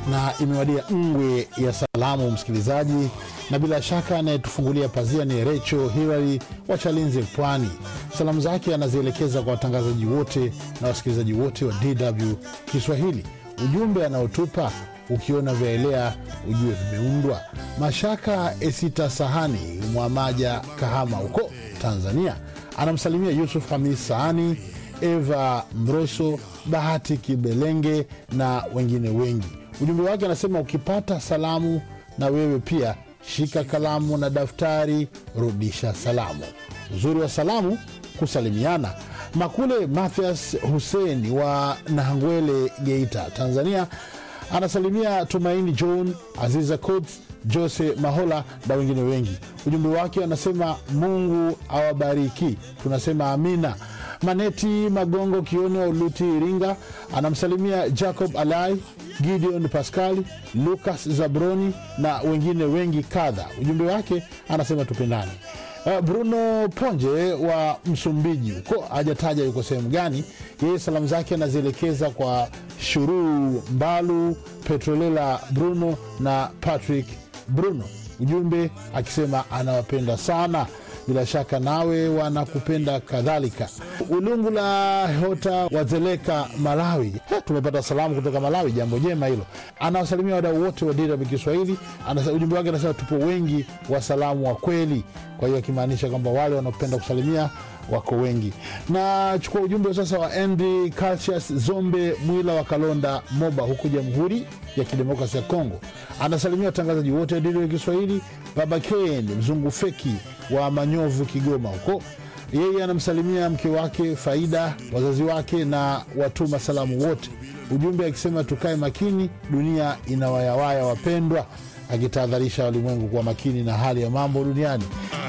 na imewadia ngwe ya salamu msikilizaji, na bila shaka anayetufungulia pazia ni Recho Hilary wa Chalinze, Pwani. Salamu zake anazielekeza kwa watangazaji wote na wasikilizaji wote wa DW Kiswahili. Ujumbe anaotupa ukiona vyaelea ujue vimeundwa. Mashaka Esita Sahani Mwamaja, Kahama huko Tanzania, anamsalimia Yusuf Hamis Sahani, Eva Mroso, Bahati Kibelenge na wengine wengi. Ujumbe wake anasema ukipata salamu na wewe pia shika kalamu na daftari, rudisha salamu. Uzuri wa salamu kusalimiana. Makule Mathias Hussein wa Nahangwele, Geita, Tanzania anasalimia Tumaini John, Aziza Coats, Jose Mahola na wengine wengi. Ujumbe wake anasema Mungu awabariki, tunasema amina. Maneti Magongo Kioni wa Uluti, Iringa anamsalimia Jacob Alai, Gideon Pascali, Lucas Zabroni na wengine wengi kadha. Ujumbe wake anasema tupendane. Uh, Bruno Ponje wa Msumbiji huko hajataja yuko sehemu gani. Yeye salamu zake anazielekeza kwa Shuruu Mbalu, Petrolela Bruno na Patrick Bruno, ujumbe akisema anawapenda sana. Bila shaka nawe wanakupenda kadhalika. Ulungu la Hota Wazeleka, Malawi. He, tumepata salamu kutoka Malawi, jambo jema hilo. Anawasalimia wadau wote wa DW Kiswahili. Anasa- Ujumbe wake anasema tupo wengi wasalamu wa kweli, kwa hiyo akimaanisha kwamba wale wanaopenda kusalimia wako wengi. Na chukua ujumbe sasa wa Andy Calcius Zombe Mwila wa Kalonda, Moba, huko Jamhuri ya Kidemokrasi ya Kongo. Anasalimia watangazaji wote wa DW Kiswahili, Baba Ken Mzungu Feki wa Manyovu, Kigoma huko yeye anamsalimia mke wake Faida, wazazi wake na watuma salamu wote. Ujumbe akisema tukae makini, dunia inawayawaya wapendwa, akitahadharisha walimwengu kuwa makini na hali ya mambo duniani.